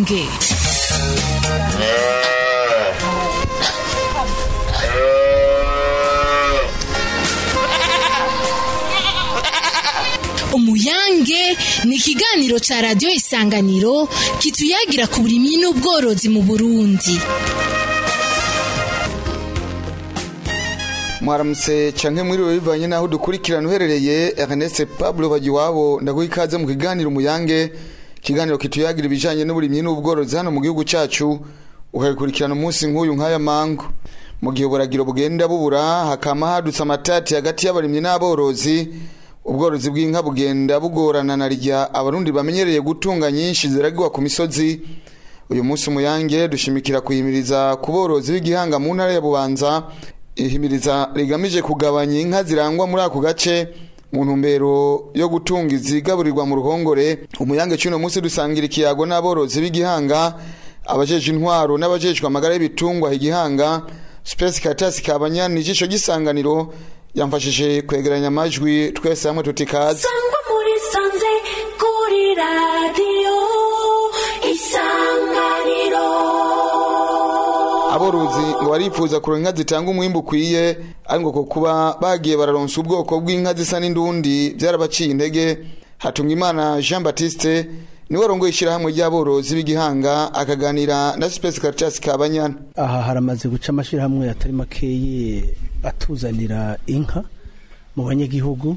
umuyange umuyange ni ikiganiro ca radiyo isanganiro kituyagira ku burimyi n'ubworozi mu burundi mwaramutse canke mwiriwe bivanye naho dukurikirana uherereye Ernest Pablo Bagiwabo ndaguha ikaze mu kiganiro umuyange ikiganiro kituyagira ibijanye n'uburimyi n'ubworozi hano mu gihugu cacu ukagikurikirana umunsi nk'uyu nk'aya mango mu gihe uburagiro bugenda bubura hakama hadutse amatati hagati y'abarimyi n'aborozi ubworozi bw'inka bugenda bugorana na rya abarundi bamenyereye gutunga nyinshi ziragirwa ku misozi uyu munsi umuyange dushimikira kuyimiriza ku borozi b'igihanga mu ntara ya bubanza ihimiriza rigamije kugabanya inka zirangwa muri ako gace mu ntumbero yo gutunga izigaburirwa mu ruhongore umuyange cy'uno munsi dusangira ikiyago n'aborozi b'igihanga abajeje intwaro n'abajejwe amagara y'ibitungwa igihanga Space Caritas kabanyana ijisho gisanganiro yamfashije kwegeranya amajwi twese hamwe tutikaze sangwa muri sanze kuri radiyo isanganiro aborozi ngo barifuza kuronka inka zitanga umwimbu ukwiye ariko ko kuba bagiye bararonsa ubwoko bw'inka zisa n'indundi byarabaciye intege hatunga imana Jean Baptiste niwe arongoye ishyirahamwe ry'aborozi b'igihanga akaganira na Space Caritas kabanyana aha haramaze guca amashyirahamwe atari makeyi atuzanira inka mu banyagihugu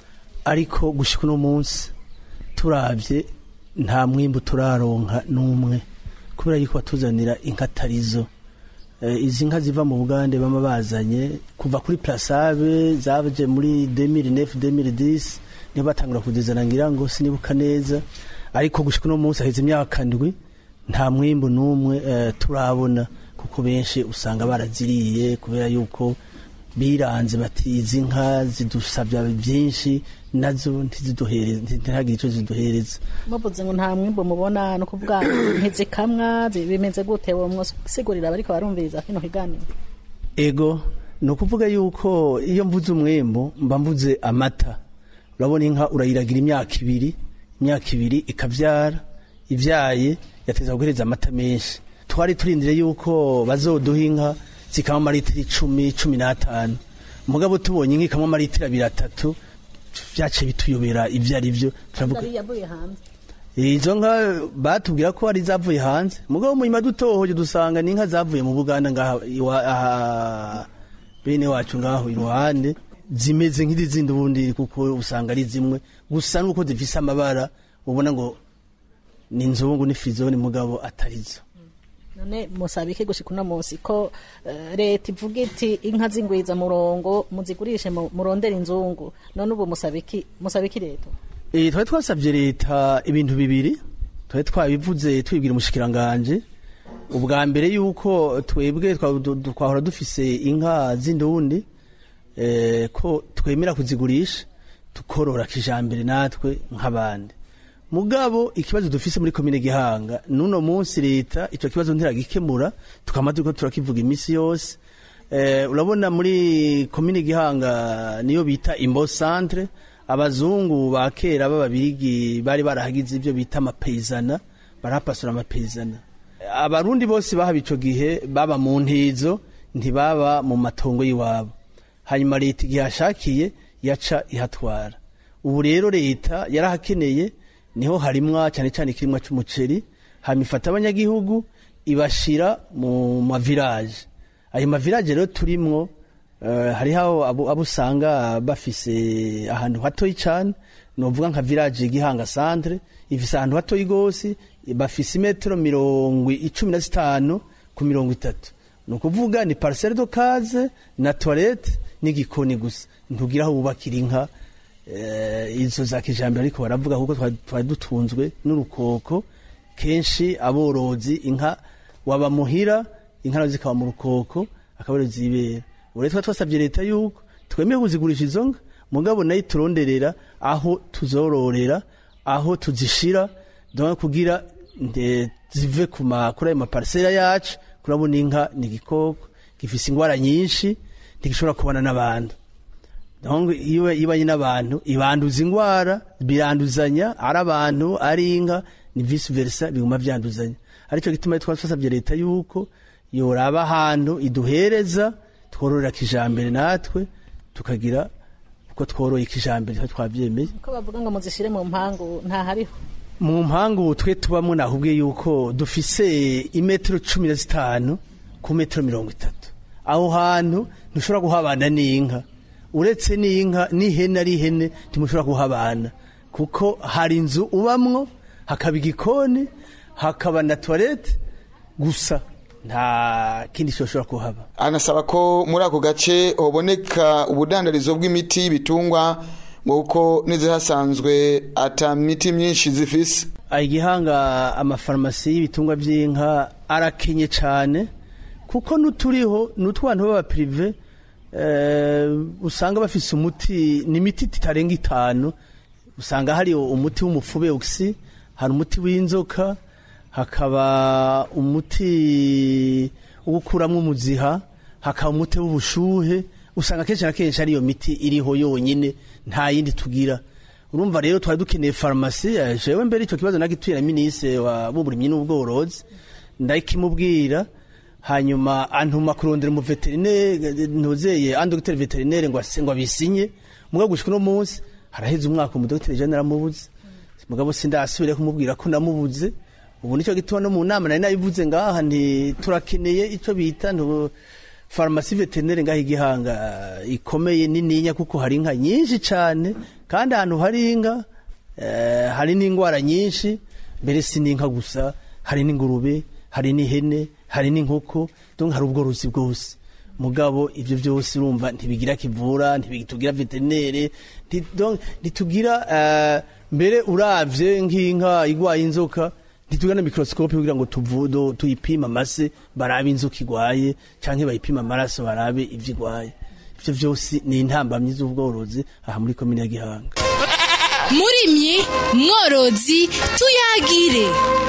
ariko gushyika uno munsi turabye nta mwimbu turaronka n'umwe kubera yuko batuzanira inka atarizo Eh, izi nka ziva mu bugande bama bazanye kuva kuri plasabe zaje muri 2009 2010 niho batangura kuzizana ngira ngo sinibuka neza ariko gushika uno munsi haheze imyaka ndwi nta mwimbu n'umwe eh, turabona kuko benshi usanga baraziriye kubera yuko biranze bati izi nka zidusabya byinsi nazo ntiziduhereza ntihagire icyo ziduhereza muvuze ngo nta mwimbo mubona no kuvuga ntizikamwa zi- bimeze gute wo mwosigurira abariko barumviriza kino kiganiro ego ni ukuvuga yuko iyo mvuze umwembo mba mvuze amata urabona inka urayiragira imyaka ibiri imyaka ibiri ikabyara ibyaye yateza guhereza amata menshi twari turindire yuko bazoduha inka zikama amaritiro icumi cumi n'atanu mugabo tubonye inka ikamwa amaritiro abiri atatu byaciye bituyobera ibyo ari byo turavuga Yari yavuye hanze izo nka batubwira ko ari zavuye hanze mugabo mu nyuma dutohoje dusanga ni inka zavuye mu buganda ngaha iwa- aha bene wacu ngaho iruhande zimeze nk'izindi ubundi kuko usanga ari zimwe gusa nuko zifise amabara ubona ngo ni inzungu ni firizone mugabo atarizo none musaba iki gushika uno munsi ko eh, leta ivuga iti inka z'ingwiza murongo muzigurishe mu- murondere inzungu none ubu musaba iki musaba iki leta Eh, twari twasabye leta ibintu bibiri twari twabivuze tubibwira umushikiranganje ubwa mbere yuko twebwe twa- du- du- twahora dufise inka z'indundi eh, ko twemera kuzigurisha tukorora kijambere natwe nk'abandi mugabo ikibazo dufise muri komine gihanga nuno munsi leta ico kibazo ntiragikemura tukama turiko turakivuga imisi yose eh, urabona muri komine gihanga niyo bita imbo centre abazungu ba kera b'ababirigi bari barahagize ibyo bita amapeyizana barahapasura amapeyizana abarundi bose bahaba ico gihe baba mu ntizo ntibaba mu matongo y'iwabo hanyuma leta igihe yashakiye yaca ihatwara ubu rero leta yarahakeneye niho harimwa cyane cyane ikirimwa cy'umuceri hanyuma ifata abanyagihugu ibashira mu mavilaje ayo mavilaje rero turimwo eh, hariho abo abo usanga bafise ahantu hatoyi cyane novuga nka village gihanga centre ifise ahantu hatoyi gose bafise imetero mirongo icumi na zitanu ku mirongo itatu ni ukuvuga ni parcelle de case na toilette n'igikoni gusa ntugira aho wubakira inka eh, izo za kijambere ariko baravuga kuko twari twari dutunzwe n'urukoko kenshi aborozi inka waba muhira inka nazo zikaba mu rukoko akaba arizo zibera ubu rero twari twasabye leta yuko twemeye kuzigurisha izo nka mugabo nayo turonderera aho tuzororera aho tuzishira donc kugira nde- zive ku ma- kuri ayo maparisera yacu kurabona inka ni igikoko gifise ingwara nyinshi ntigishobora kubana n'abantu donc iyo ibanye n'abantu ibanduza ingwara biranduzanya ari abantu ari inka ni vice versa biguma vyanduzanya aricyo gituma twasabye leta yuko yoraba ahantu iduhereza twororera kijambere natwe tukagira uko tworoye kijambere twa twavyemeye ko bavuga ngo muzishire mu mpangu nta hariho mu mpangu twe tubamwo nahubwiye yuko dufise imetero cumi na zitanu ku metero mirongo itatu aho hantu ntushobora kuhabana n'inka uretse n'inka n'ihene ari ihene ntimushobora kuhabana kuko hari inzu ubamwo hakaba igikoni hakaba na toilette gusa nta kindi cyoshobora kuhaba anasaba ko muri ako gace hoboneka ubudandarizo bw'imiti y'ibitungwa nk'uko n'izihasanzwe ata miti myinshi zifise igihanga amafarumasi y'ibitungwa by'inka arakenye cyane kuko n'uturiho n'utwantu b'abapirive usanga bafise umuti ni imiti itarenga itanu usanga hari umuti w'umufube oxy hari umuti w'inzoka hakaba umuti wo gukuramo umuziha hakaba umuti w'ubushuhe usanga kenshi na kenshi ariyo miti iriho yonyine nta yindi tugira urumva rero twari dukeneye farumasi jewe mbere icyo kibazo nagituye na minisitiri w'uburimyi n'ubworozi ndakimubwira hanyuma antuma kurondera umuveterineri ntuzeye andogiteri veterineri ngo ngo abisinye mugabo gushika uno munsi haraheze umwaka umudogiteri jean naramubuze mugabo sindasubire kumubwira ko namubuze ubu nicyo gituma no mu nama nari nabivuze ngaha nti turakeneye icyo bita farumasi veterineri ngaho igihanga ikomeye nininya kuko hari inka nyinshi cyane kandi ahantu hari inka hari n'indwara nyinshi mbere si n'inka gusa hari n'ingurube hari n'ihene hari n'inkoko hari ubworozi bwose mugabo ibyo byose urumva ntibigira kivura ntibitugira veterineri ntitugira mbere urabye nk'inka igwaye inzoka ntitugira na mikorosikope kugira ngo tuvudo tuyipime amase barabe inzoka igwaye cyangwa bayipime amaraso barabe ibyo igwaye ibyo byose ni intambamyi z'ubworozi aha muri komine ya gihanga murimyi mworozi tuyagire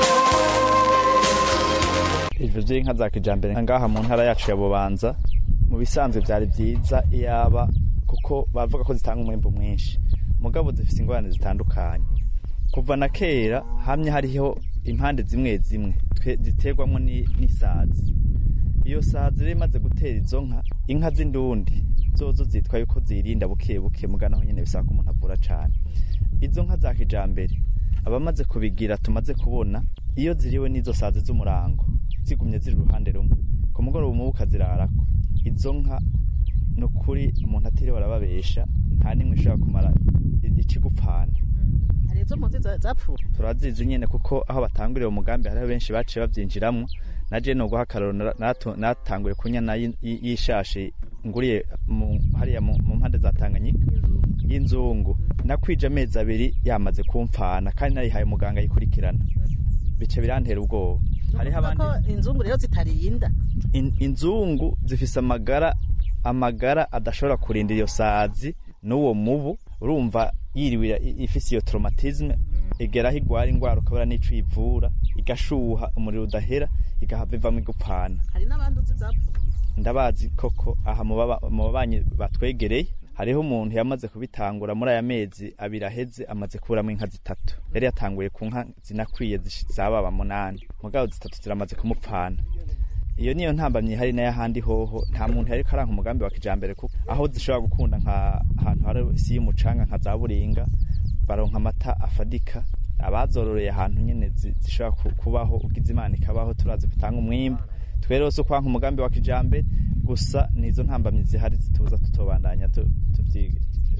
ivyo vy'inka za kijambere ngaha mu ntara yacu ya bubanza mu bisanzwe vyari vyiza iyaba kuko bavuga ko zitanga umwimbu mwinshi mugabo zifise ingorane zitandukanye kuva na kera hamye hariho impande zimwe zimwe ziterwamwo n'isazi iyo sazi rero imaze gutera izo nka inka z'indundi zozo zitwa yuko zirinda buke buke muga naho nyene bisaba ko umuntu avura cane izo nka za kijambere abamaze kubigira tumaze kubona iyo ziriwe n'izo sazi z'umurango zigumye ziri uruhande rumwe ku mugoroba umubu ukazirarako izo nka ni ukuri umuntu atiriwe arababesha nta n'imwe ishobora kumara ikigupfana hari izo mpunzi zapfuye turazizi nyene kuko aho batanguriye umugambi hariho benshi baciye bavyinjiramwo naje no guha akararo natanguye kunyana y'ishashi nguriye hariya mu mpande za Tanganyika y'inzungu nakwije amezi abiri yamaze kumfana kandi nayihaye muganga yikurikirana bice birantera ubwoba hariho abandi inzungu rero zitarinda inzungu zifise amagara amagara adashobora kurinda iyo sazi n'uwo mubu urumva yiriwe ifise iyo traumatisme igeraho igwara ingwara ukabura n'ico ivura igashuha umuriro udahera igahava ivamwo igupfana hari n'abandi uzi zapfuye ndabazi koko aha mu babanyi batwegereye hariho umuntu yamaze kubitangura muri aya mezi abiri aheze amaze kuburamo inka zitatu yari yatanguye ku nka zinakwiye zababa munani mugabo zitatu ziramaze kumupfana iyo niyo ntambamye hari n'ayahandi hoho nta muntu yariko aranka umugambi wa kijambere kuko aho zishobora gukunda nka ahantu hari isi y'umucanga nka za buringa baronka amata afadika abazororeye ahantu nyene zishobora kubaho ugize imana ikabaho turazi gutanga umwimbu twe rero so kwanka umugambi wa kijambere gusa nizo ntambamyi zihari zituza tutobandanya tuvyiga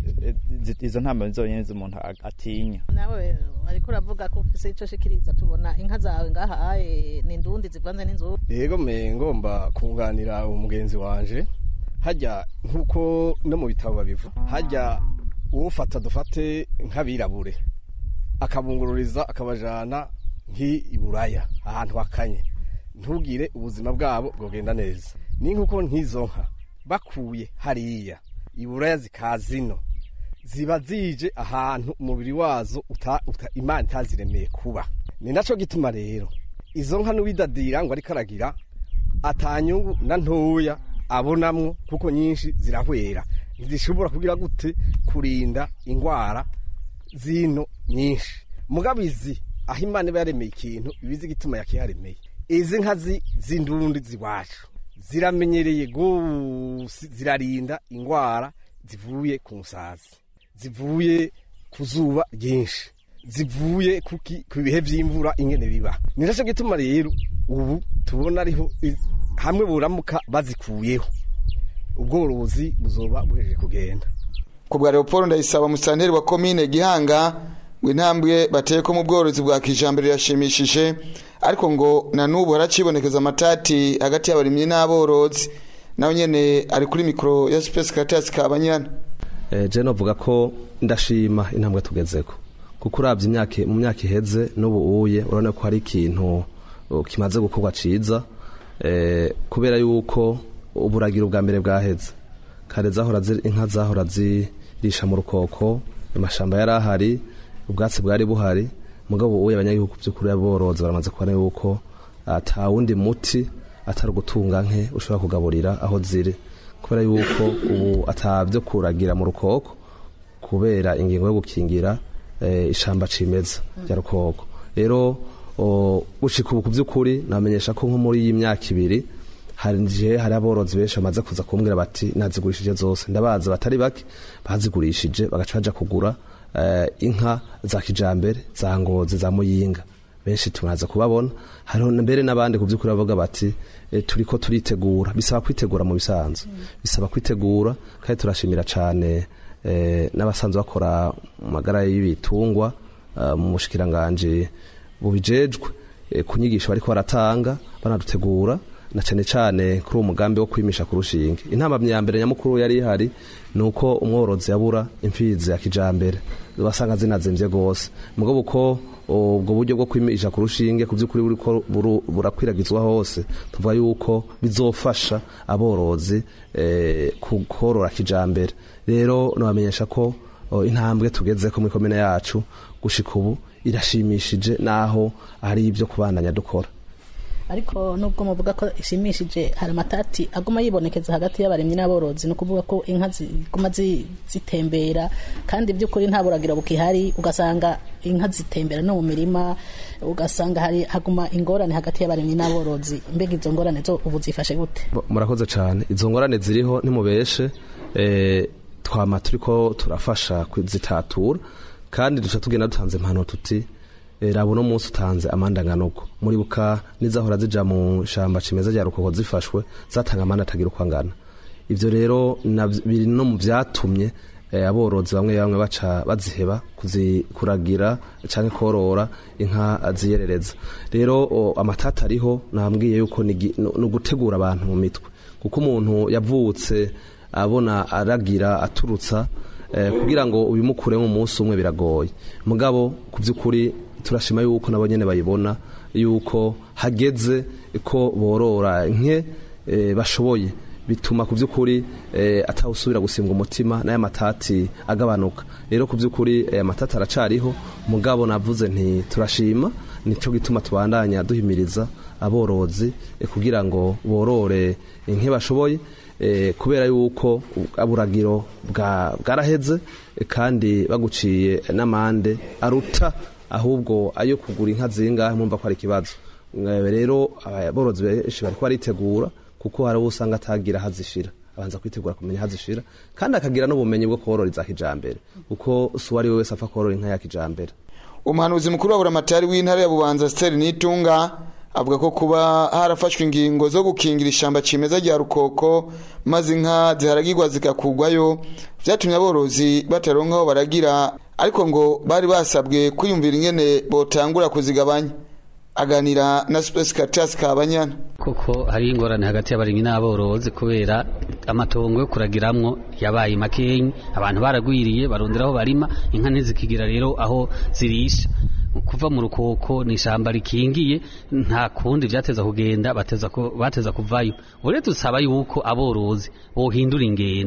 izo ntambamyi zonyene z'umuntu atinya nawe ariko uravuga ko ufise ico shikiriza tubona inka zawe ngaha aye ni ndundi zivanze n'inzu yego me ngomba kunganira umugenzi wanje hajya nkuko no mu bitabo babivuga hajya uwufata dufate nk'abirabure akabungururiza akabajana nk'iburaya ahantu hakanye ntugire ubuzima bwabo bwogenda neza ni nkuko nk'izo nka bakuye hariya iburaya zikazino ziba zije ahantu umubiri wazo uta, uta, imana itaziremeye kuba ni naco gituma rero izo nka n'uwidadira ngo ariko aragira atanyungu na ntoya abonamwo kuko nyinshi zirahwera ntizishobora kugira gute kurinda ingwara zino nyinshi mugabo izi aho imana iba yaremeye ikintu ibizi igituma yakiharemeye izi nka zi- z'indundi ziwacu ziramenyereye gose zirarinda ingwara zivuye ku musazi zivuye ku zuba ryinshi zivuye ku ki- ku bihe by'imvura ingene biba ni nacyo gituma rero ubu tubona ariho i- hamwe buramuka bazikuyeho ubworozi buzoba buhejeje kugenda ku bwa leopold ndayisaba musitanteri wa komine gihanga ngo intambwe bateye ko mu bworozi bwa kijambere yashimishije ariko ngo na n'ubu haracibonekeza amatati hagati y'abarimyi n'aborozi nawe nyene ari kuri mikoro ya space caritas kabanyana Eh, je novuga ko ndashima intambwe tugezeko kuko uravye imyaka mu myaka iheze n'ubu uye urabona ko hari ikintu uh, kimaze gukorwa ciza eh, kubera yuko uburagiro bwa mbere bwaheze kare zahora zi- inka zahora zirisha mu rukoko amashamba yari ahari ubwatsi bwari buhari mugabo uye abanyagihugu by'ukuri aborozi baramaze kubona yuko ata wundi muti atari ugutunga nke ushobora kugaburira aho ziri kubera yuko ubu atabyo kuragira mu rukoko kubera ingingo yo gukingira eh, ishamba cimeza rya rukoko rero o, gushika ubu ku by'ukuri namenyesha ko nko muri iyi myaka ibiri hari je hari aborozi benshi bamaze kuza kumbwira bati nazigurishije zose ndabaza batari bake bazigurishije bagaca baja kugura eh, inka za kijambere za ngozi za muyinga benshi tumaze kubabona hariho mbere n'abandi ku by'ukuri bavuga bati e, turiko turitegura bisaba kwitegura mu bisanzwe bisaba kwitegura kandi turashimira cyane e, n'abasanzwe bakora mu magara y'ibitungwa uh, mu bushikiranganje bubijejwe e, ku nyigisho bariko baratanga banadutegura na cyane cyane kuri uwo mugambi wo kwimisha ku rushinge intambamyi ya mbere nyamukuru yari ihari ni uko umworozi yabura imfizi ya kijambere basanga zinazimvye gose mugabo uko ubwo buryo bwo kwimisha ku rushinge ku by'ukuri buriko buru- burakwiragizwa hose tuvuga yuko bizofasha aborozi eh, ku- korora kijambere rero nabamenyesha ko o, intambwe tugezeko muri komine yacu gushika ubu irashimishije naho hari ibyo kubandanya dukora ariko nubwo muvuga ko ishimishije hari amatati aguma yibonekeza hagati y'abaremyi n'aborozi ni ukuvuga ko inka ziguma zi- zitembera kandi by'ukuri nta buragiro bukihari ugasanga inka zitembera no mu mirima ugasanga hari haguma ingorane hagati y'abaremyi n'aborozi mbega izo ngorane zo ubu zifashe gute Bo- murakoze cyane izo ngorane ziriho nimubeshe eh, twama turiko turafasha kuzitatura kandi duca tugenda dutanze impano tuti eh, raba uno munsi utanze amandanganuko muribuka nizahora zija mu shamba cimeza rya rukoko zifashwe zatanga amande atagira uko angana ivyo rero navyo- biri no mu vyatumye eh, aborozi bamwe bamwe baca baziheba kuzikuragira canke korora inka ziyerereza rero o, amatata ariho nambwiye yuko ni gi- ni ugutegura abantu mu mitwe kuko umuntu yavutse abona aragira aturutsa eh, kugira ngo ubimukure mu munsi umwe biragoye mugabo ku by'ukuri turashima yuko nabo nyene bayibona yuko hageze ko borora nke eh, bashoboye bituma ku by'ukuri eh, atawusubira gusimbwa umutima n'aya matati agabanuka rero ku by'ukuri aya matati aracariho mugabo navuze nti turashima nico gituma tubandanya duhimiriza aborozi eh, kugira ngo borore nke bashoboye eh, kubera yuko aburagiro bwa- bwaraheze eh, kandi baguciye n'amande aruta ahubwo ayo kugura inka zingahe mwumva ko ari ikibazo Eh, rero aborozi benshi bariko baritegura kuko hari uwo usanga atagira hazishira abanza kwitegura kumenya hazishira kandi akagira n'ubumenyi bwo korora iza kijambere kuko si uwo ari we wese apfa korora inka ya kijambere umuhanuzi mukuru wa buramatari w'intara ya bubanza steri nitunga avuga ko kuba harafashwe ingingo zo gukingira ishamba cimeza rya rukoko maze inka ziharagirwa zigakugwayo vyatumye aborozi bataronka aho baragira ariko ngo bari basabwe kwiyumvira ingene botangura kuzigabanya aganira na space caritas kabanyana koko hari ingorane hagati y'abarimyi n'aborozi kubera amatongo yo kuragiramwo yabaye makenyi abantu baragwiriye barondera aho barima inka ntizikigira rero aho zirisha kuva mu rukoko ni ishamba rikingiye nta kundi vyateza kugenda bateza ko bateza kuvayo ure dusaba yuko aborozi bohindura ingendo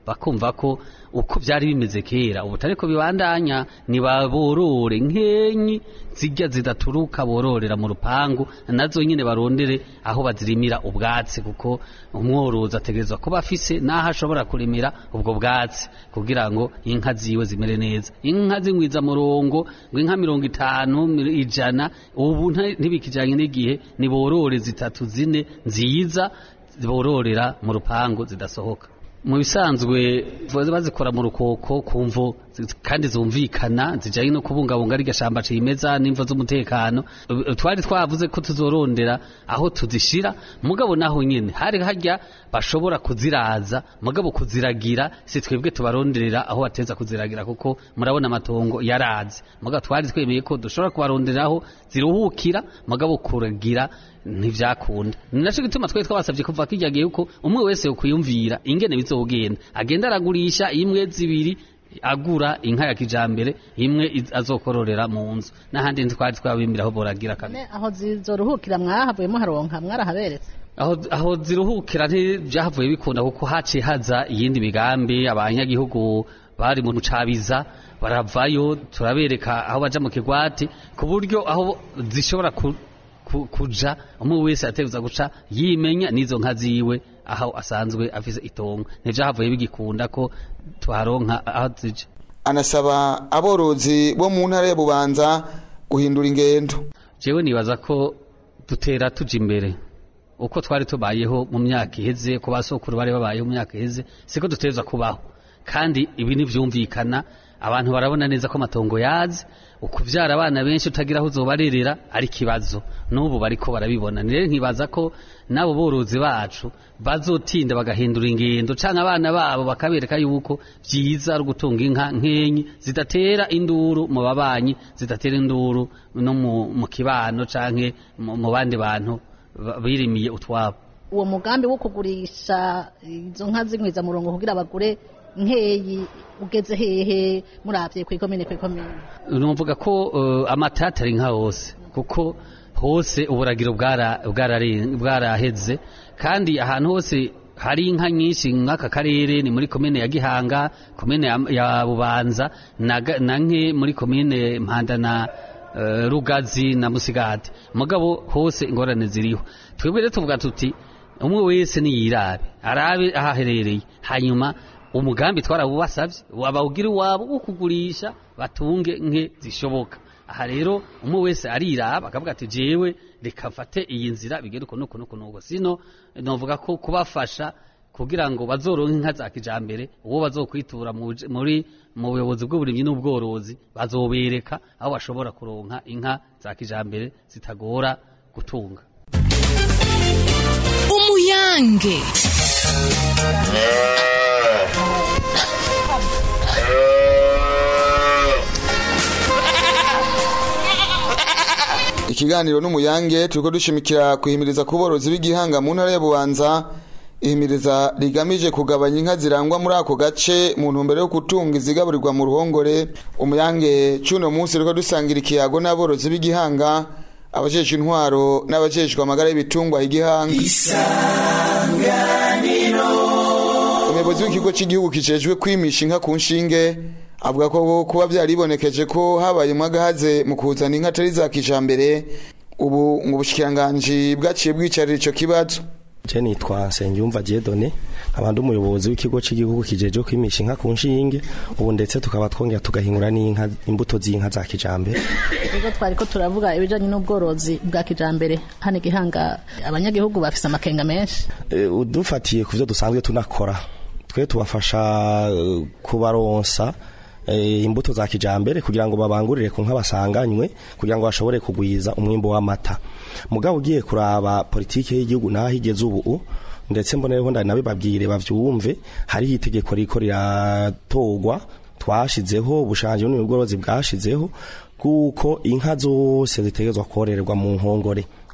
bakumva ko uko byari bimeze kera ubu tariko bibandanya nibaborore nkenyi zijya zidaturuka bororera mu rupangu nazo nyine barondere aho bazirimira ubwatsi kuko umworozi ategerezwa kuba afise n'aho ashobora kurimira ubwo bwatsi kugira ngo inka ziwe zimere neza inka zingwiza murongo ngo inka mirongo itanu mi- ijana ubu nta- ntibikijanye n'igihe niborore zitatu zine nziza bororera mu rupangu zidasohoka mu bisanzwe ziba bazikora mu rukoko ku mvo zi- kandi zumvikana zijyanye no kubungabunga rirya shamba cimeza n'imvo z'umutekano Uh, twari twavuze ko tuzorondera aho tuzishira mugabo naho nyene hari harya bashobora kuziraza mugabo kuziragira si twebwe tubaronderera aho bateza kuziragira kuko murabona amatongo yarazi mugabo twari twemeye ko dushobora kubaronderera aho ziruhukira mugabo kuragira ntivyakunda ni naco gituma twari twabasavye kuva kirya gihe yuko umwe wese yokwiyumvira ingene bizogenda agenda aragurisha imwe zibiri agura inka ya kijambere imwe iz- azokororera mu nzu n'ahandi twari twabimbira aho boragira kabiri Ne, aho zizoruhukira mwahavuyemo haronka mwarahaberetse aho aho ziruhukira ntibyahavuye bikunda kuko haciye haza iyindi migambi abanyagihugu bari mu mucabiza baravayo turabereka aho baja mu kigwati ku buryo aho zishobora ku, ku, kuja umwe wese ategereza guca yimenya n'izo nka ziwe aho asanzwe afise itongo ntivyahavuye bigikunda ko tuharonka aho zija anasaba aborozi bo mu ntara ya bubanza guhindura ingendo jewe nibaza ko dutera tuja imbere uko twari tubayeho mu myaka iheze ku basokuru bari babayeho mu myaka iheze siko dutegerezwa kubaho kandi ibi ntivyumvikana abantu barabona neza ko amatongo yazi ukuvyara abana benshi utagira aho uzobarerera ari ikibazo n'ubu bariko barabibona rero nkibaza ko n'abo borozi bacu bazotinda bagahindura ingendo canke abana babo bakabereka yuko vyiza ari ugutunga inka nkenyi zidatera induru mu babanyi zidatera induru no mu, mu kibano canke mu, mu bandi bantu ba- birimiye utwabo uwo mugambi wo kugurisha izo nka z'inkwiza murongo kugira bagure nkeyi ugeze hehe muravye kw'ikomine kw'ikomine numvuga ko uh, amatata ari nka hose kuko hose uburagiro bwara- bwarare- bwaraheze kandi ahantu hose hari inka nyinshi nk'aka karere ni muri komine ya gihanga komine ya, ya bubanza na, Ga- na nke muri komine mpanda na uh, rugazi na musigati mugabo hose ingorane ziriho twebwe rero tuvuga tuti umwe wese niyirabe arabe aho aherereye hanyuma umugambi twarawubasavye wabawugira iwabo wo kugurisha batunge nke zishoboka aha rero umwe wese ariraba akavuga ati jewe reka mfate iyi nzira bigere uko nuko nuko nuko sino novuga ko kubafasha kugira ngo bazoronke inka za kijambere uwo bazokwitura mu buj- muri mu buyobozi bw'uburimyi n'ubworozi bazobereka aho bashobora kuronka inka za kijambere zitagora gutunga umuyange ikiganiro n'umuyange turiko dushimikira kuhimiriza ku borozi b'igihanga mu ntara ya bubanza ihimiriza rigamije kugabanya inka zirangwa muri ako gace mu ntumbero yo gutunga izigaburirwa mu ruhongore umuyange c'uno munsi riko dusangira ikiyago n'aborozi b'igihanga abajejwe intwaro n'abajejwe amagara y'ibitungwa igihanga umuyobozi w'ikigo cy'igihugu kijejwe kwimisha inka ku nshinge avuga ko kuba byaribonekeje ko habaye umwagahaze mu kuzana inka atari za kijambere ubu ngo ubushikiranganji bwaciye bwicarira ico kibazo je nitwa Nsengiyumva Diedone nkaba ndi umuyobozi w'ikigo cy'igihugu kijeje kwimisha inka ku nshinge ubu ndetse tukaba twongera tugahingura n'inka imbuto z'inka za kijambere ubwo twari ko turavuga ibijanye n'ubworozi bwa kijambere hano igihanga abanyagihugu bafise amakenga menshi e, udufatiye ku byo dusanzwe tunakora twe tubafasha eh, kubaronsa eh, imbuto za kijambere kugira ngo babangurire ku nka basanganywe kugira ngo bashobore kugwiza umwimbo w'amata mugabo ugiye kuraba politike y'igihugu naho igeze ubu ndetse mbonereho ndari nabibabwire bavyumve hariho itegeko riko riratogwa twashizeho ubushanje n'ubworozi bwashizeho kuko inka zose zitegerezwa kororerwa mu nkongore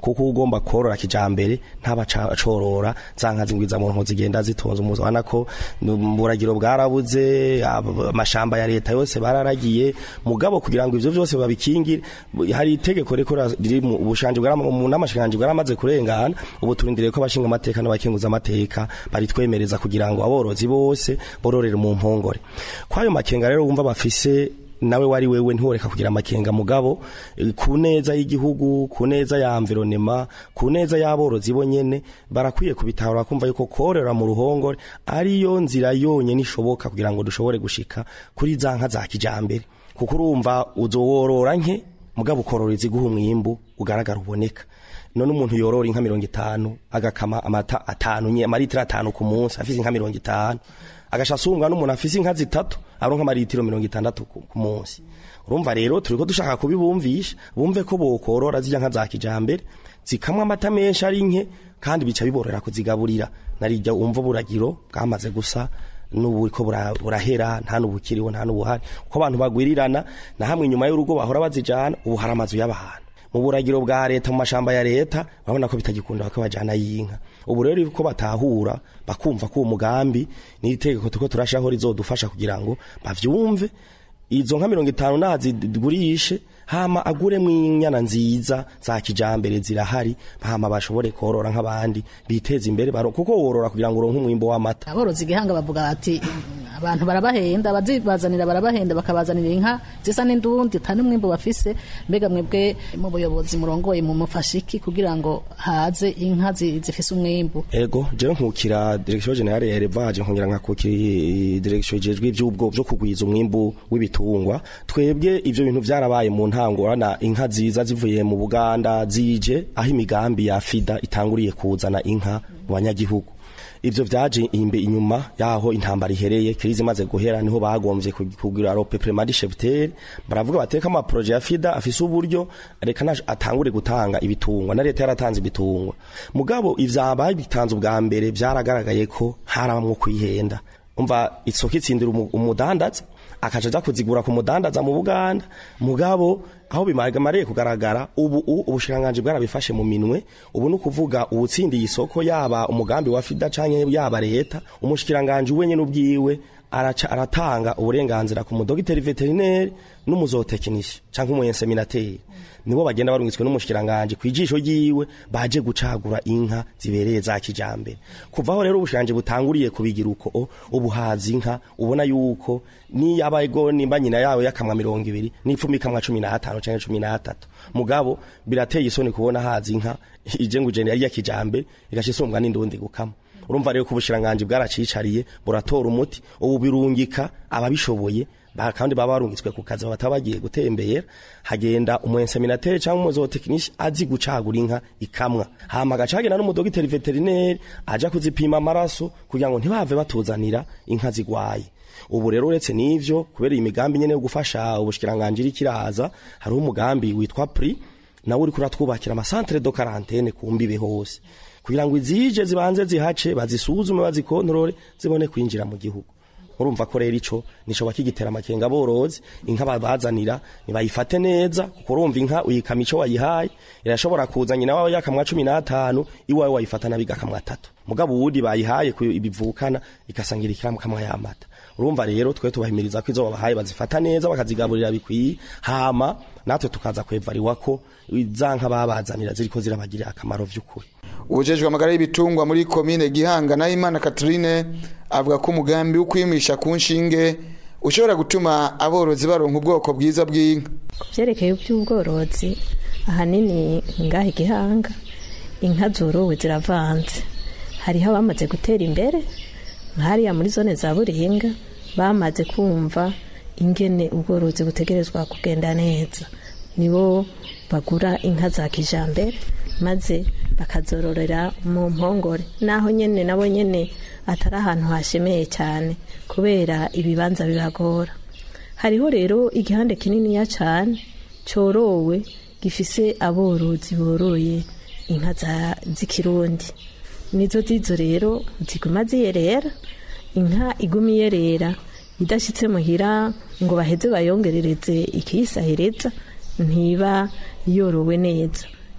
kuko ugomba korora kijambere ntaba ca- corora za nka zingwiza mu nko zigenda zitonze umuzi ubona ko mu buragiro bwarabuze ab- amashamba ya leta yose bararagiye mugabo kugira ngo ivyo vyose babikingire bu- hari itegeko riko ra- riri mu bushanje bwarama- mu n'amashikanje bwaramaze kurengana ubu turindiriye ko abashinga amateka n'abakenguza amateka baritwemereza kugira ngo aborozi bose bororere mu mpongore kwayo makenga rero wumva bafise nawe wari wewe ntiworeka kugira amakenga mugabo eh, ku neza y'igihugu ku neza ya environnement ku neza y'aborozi bo nyene barakwiye kubitahura kumva yuko korora mu ruhongore ariyo nzira yonyene ishoboka kugira ngo dushobore gushika kuri za nka za kijambere kuko urumva uzoworora nke mugabo ukorora iziguha umwimbu ugaragara uboneka none umuntu yorora inka mirongo itanu agakama amata atanu nye amaritiro atanu ku munsi afise inka mirongo itanu agasha asumwa n'umuntu afise inka zitatu aronka amaritiro mirongo itandatu ku ku munsi urumva rero turiko dushaka kubibumvisha bumve ko bokorora zirya nka za kijambere zikamwa amata menshi ari nke kandi bica biborera kuzigaburira narijya umva buragiro bwamaze gusa n'ubu ko bura- burahera nta n'ubukiriho nta n'ubuhari kuko abantu bagwirirana na hamwe inyuma y'urugo bahora bazijana ubu hari amazu y'abantu mu buragiro bwa leta mu mashamba ya leta urabona ko bitagikunda ko bajana y'inka ubu rero ko batahura bakumva ko uwo mugambi n'itegeko tuko turashaho rizodufasha kugira ngo bavyumve izo nka mirongo itanu nazigurishe hama aguremwo inyana nziza za kijambere zirahari hama bashobore korora nk'abandi biteza imbere baro- kuko worora kugira ngo uronke umwimbo w'amata aborozi igihanga bavuga bati abantu barabahenda abazibazanira barabahenda bakabazanira inka zisa n'indundi atari umwimbo bafise mbega mwebwe mu buyobozi murongoye mu mufashiki kugira ngo haze inka zi- zifise umwimbu ego jewe nkukira direction generale ya élevage nkongera nkakukira i- direction ijejwe ivy'ubwo byo kugwiza umwimbu w'ibitungwa twebwe ivyo bintu vyarabaye mu ntango urana inka ziza zivuye mu Buganda zije aho imigambi ya FIDA itanguriye kuzana inka mu banyagihugu ivyo vyaje imbe inyuma yaho intambara ihereye krizi imaze guhera niho bagomvye ku- kugira rope premadi cheptel baravuga bateka ama projet ya FIDA afise uburyo reka naje atangure gutanga ibitungwa na leta yaratanze ibitungwa mugabo ivyabaye bitanze ubwa mbere vyaragaragaye ko harabamwo kwihenda umva isoko itsindira umu- umudandaza akaja aja kuzigura ku mudandaza mu Buganda mugabo aho bimargamariye kugaragara ubu u- ubushiranganje bwarabifashe mu minwe ubu ni ukuvuga uwutsindiye isoko yaba umugambi wa FIDA canke yaba leta umushikiranganje wenyene ubwiwe araca aratanga uburenganzira ku mudogiteri veterineri n'umuzotekinisha canke umuyenseminateri nibo bagenda barungitswe n'umushikiranganje kwijisho ryiwe baje gucagura inka zibereye za kijambere kuvaho rero ubushikiranganje butanguriye kubigira uko o, ubuhazi inka ubona yuko ni yabayego nimba nyina yawe yakamwa mirongo ibiri n'ipfumi ikamwa cumi n'atanu canke cumi n'atatu mugabo birateye isoni kubona hazi inka ije ngo ijene yari ya kijambere igaca isumbwa n'indundi gukama urumva rero ko ubushiranganje bwaracicariye buratora umuti ubu birungika ababishoboye ba- kandi baba barungitswe ku kazi bataba bagiye gutembera hagenda umuenseminatere cyangwa umuzotekinisha azi gucagura inka ikamwa hama agaca hagenda n'umudogiteri veterineri aja kuzipima amaraso kugira ngo ntibave batuzanira inka zigwaye ubu rero uretse n'ivyo kubera iyi migambi nyene yo gufasha ubushikiranganje iri kiraza hariho umugambi witwa pri nawe uriko uratwubakira amasantere do karantene ku mbibe hose kugira ngo izije zibanze zihace bazisuzume bazikontorore zibone kwinjira mu gihugu urumva ko rero ico nico bakigitera amakenga aborozi inka babazanira nibayifate neza kuko urumva inka uyikama ico wayihaye irashobora kuza nyina wawe yakamwa cumi n'atanu iwawe wayifata nabi igakamwa atatu mugabo uwundi bayihaye ku ibivukana ikasangira ikiramu kamwa y'amata urumva rero twe tubahimiriza ko izo babahaye bazifata neza bakazigaburira bikwiye hama natwe tukaza kwevariwa ko za nka babazanira ziriko zirabagirira akamaro vy'ukuri ubujejwe amagara y'ibitungwa muri komine gihanga na imana catherine avuga ko umugambi wo kwimisha ku nshinge ushobora gutuma aborozi baronka ubwoko bwiza bw'inka ku byerekeye iby'ubworozi ahanini ngaha igihanga inka zorowe ziravanze hariho abamaze gutera imbere nk'hariya muri zone za buringa bamaze kumva ingene ubworozi butegerezwa kugenda neza nibo bagura inka za kijambere maze bakazororera mu mpongore naho nyene nabo nyene atari ahantu hashemeye cyane kubera ibibanza bibagora hariho rero igihande kininiya cyane cyorowe gifise aborozi boroye inka za- z'ikirundi nizo zizo rero ziguma ziyerera inka iguma iyerera idashyitse muhira ngo baheze bayongerereze ikiyisahereza ntiba yorowe neza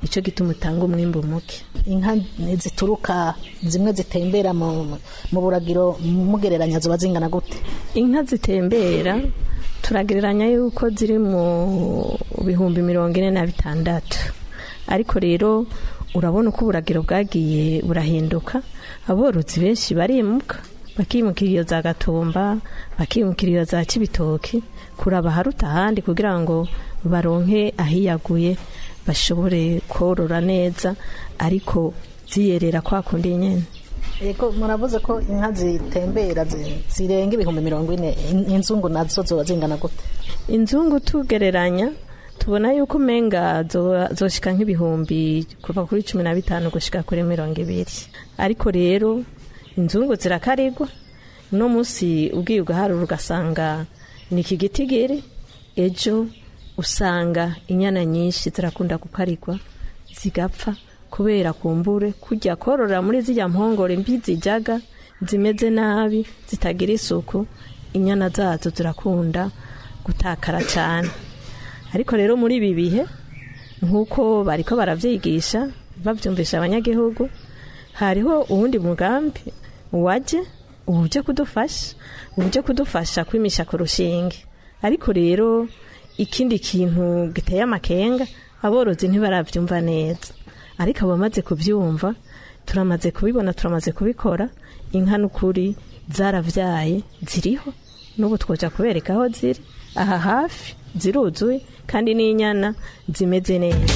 nicyo gituma utanga umwimbu muke inka zituruka zimwe zitembera mu mu buragiro mugereranya ziba zingana gute inka zitembera turagereranya yuko ziri mu bihumbi mirongo ine na bitandatu ariko rero urabona uko uburagiro bwagiye burahinduka aborozi benshi barimuka bakimukira iyo za gatumba bakimukira iyo za kibitoki kuraba haruta ahandi kugira ngo baronke ahiyaguye bashobore korora neza ariko ziyerera kwa kundi nyene yego muravuze ko inka zitembera zi- zirenga ibihumbi mirongo ine In- inzungu nazo zoba zingana gute inzungu tugereranya tubona yuko umenga zo- zoshika nk'ibihumbi kuva kuri cumi na bitanu gushika kuri mirongo ibiri ariko rero inzungu zirakarigwa uno munsi ubwiye ugaharura ugasanga ni iki gitigiri ejo usanga inyana nyinshi zirakunda gukarigwa zigapfa kubera kumbure kujya korora muri zirya mpongore mbi zijaga zimeze nabi zitagira isuku inyana zazo zirakunda gutakara cyane ariko rero muri ibi bihe nk'uko bariko baravyigisha bavyumvisha abanyagihugu hariho uwundi mugambi waje ubuje kudufasha ubuje kudufasha kwimisha ku rushinge ariko rero ikindi kintu giteye amakenga aborozi ntibaravyumva neza ariko abamaze kuvyumva turamaze kubibona turamaze kubikora inka n'ukuri zaravyaye ziriho n'ubu twoja kubereka aho ziri aha hafi ziruzuye kandi n'inyana zimeze neza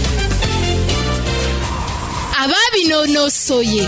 ababinonosoye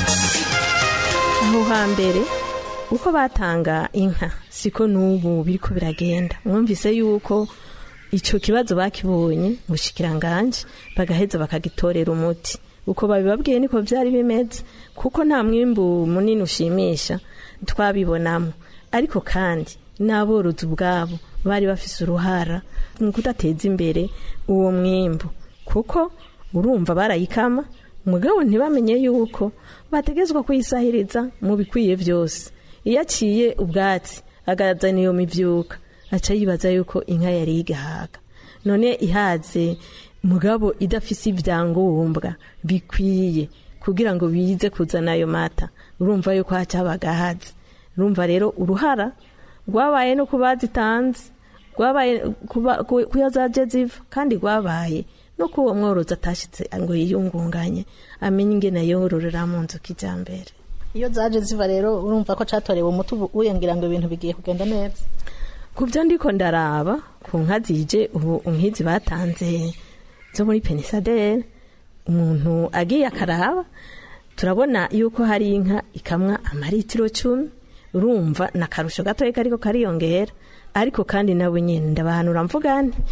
aho hambere uko batanga inka siko n'ubu biriko biragenda mwumvise yuko icyo kibazo bakibonye mu bushikiranganje bagaheza bakagitorera umuti uko babibabwiye niko byari bimeze kuko nta mwimbu munini ushimisha twabibonamo ariko kandi n'aborozi ubwabo bari bafise uruhara mu kudateza imbere uwo mwimbu kuko urumva barayikama mugabo ntibamenye yuko bategezwa kuyisahiriza mu bikwiye byose iyo aciye ubwatsi agaragazana iyo mibyuka aca yibaza yuko inka yari igahaga none ihaze mugabo idafise ibyangombwa bikwiye kugira ngo bize kuzana ayo mata urumva yuko haca habaga haze urumva rero uruhara rwabaye no kuba zitanze rwabaye kuba- ku- kuyo zaje ziva kandi rwabaye no ko uwo mworozi atashitse ngo yiyungunganye amenye ingene yororera mu nzu kijambere iyo zaje ziva rero urumva ko catorewe umuti ubu uyengira ngo ibintu bigiye kugenda neza ku byo ndiko ndaraba ku nka zije ubu nk'izi batanze zo muri penisadere umuntu agiye akaraba turabona yuko hari inka ikamwa amaritiro cumi urumva na karusho gatoya kariko kariyongera ariko kandi nawe nyine ndabahanura mvuga nti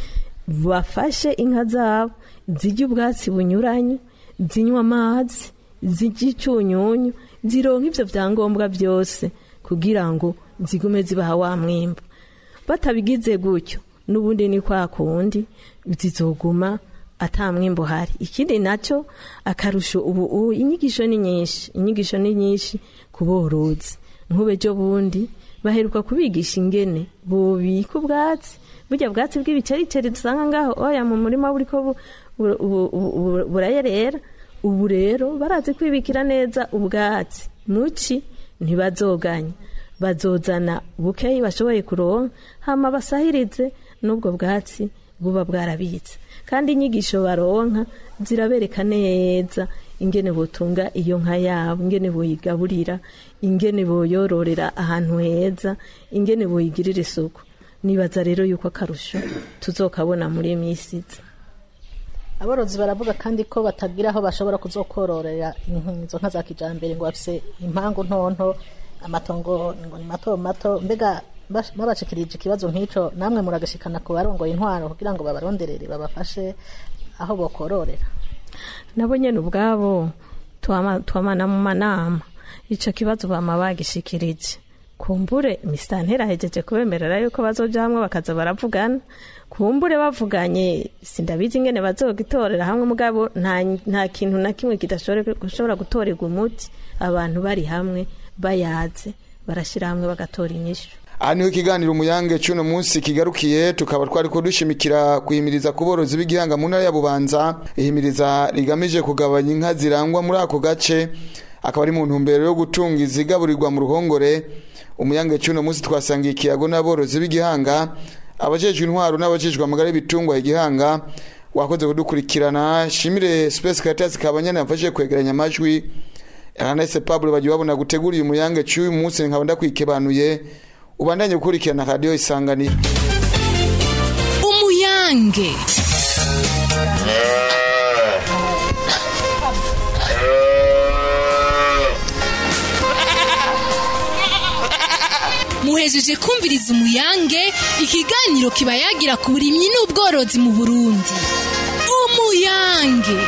bafashe inka zabo zijya ubwatsi bunyuranye zinywa amazi zijya icyunyunyu zironka ibyo byangombwa byose kugira ngo zigume zibaha wa mwimbu batabigize gutyo n'ubundi ni kwa kundi zizoguma ata mwimbo hari ikindi nacyo akarusho ubu ubu inyigisho ni nyinshi inyigisho ni nyinshi ku borozi nk'ube ejo bundi baheruka kubigisha ingene bubika ubwatsi burya bwatsi bw'ibicericeri dusanga ngaho oya mu murima buriko bu- bu- bu- bu- burayerera ubu rero barazi kwibikira neza ubwatsi muci ntibazoganya bazozana bukeyi bashoboye kuronka hama basahirize n'ubwo bwatsi buba bwarabitse kandi inyigisho baronka zirabereka neza ingene botunga iyo nka yabo ingene boyigaburira ingene boyororera ahantu heza ingene boyigirira isuku nibaza rero yuko akarusho tuzokabona muri iyi minsi iza aborozi baravuga kandi ko batagira aho bashobora kuzokororera inka- izo nka za kijambere ngo bafise impangu ntonto amatongo ngo ni mato mato mbega bash- babashikirije ikibazo nk'ico namwe muragashikana ku barongoye intwaro kugira ngo babaronderere babafashe aho bokororera nabo nyene ubwabo twama- twamana mu manama ico kibazo bama bagishikirije kumbure misitantera ahejeje kubemerera yuko bazoja hamwe bakaza baravugana kumbure bavuganye sindabizi ingene bazogitorera hamwe mugabo nta, nta kintu na kimwe kidashobora gutorerwa umuti abantu bari hamwe bayaze barashira hamwe bagatora inyishu aha niho ikiganiro umuyange cy'uno munsi kigarukiye tukaba twari kudushimikira kuhimiriza ku borozi b'igihanga mu ntara ya bubanza ihimiriza rigamije kugabanya inka zirangwa muri ako gace akaba ari mu ntumbero yo gutunga izigaburirwa mu ruhongore umuyange cy'uno munsi twasangiye ikiyago n'aborozi b'igihanga abajejwe intwaro n'abajejwe amagara y'ibitungwa igihanga wakoze kudukurikirana shimire space caritas kabanyana yamfashije kwegeranya amajwi Ernest Pablo bagiye babona guteguriye umuyange cy'uyu munsi nkaba ndakwikebanuye ubandanye gukurikirana radio isanganiro umuyange muhejeje kumviriza umuyange ikiganiro kiba yagira ku burimyi n'ubworozi mu burundi umuyange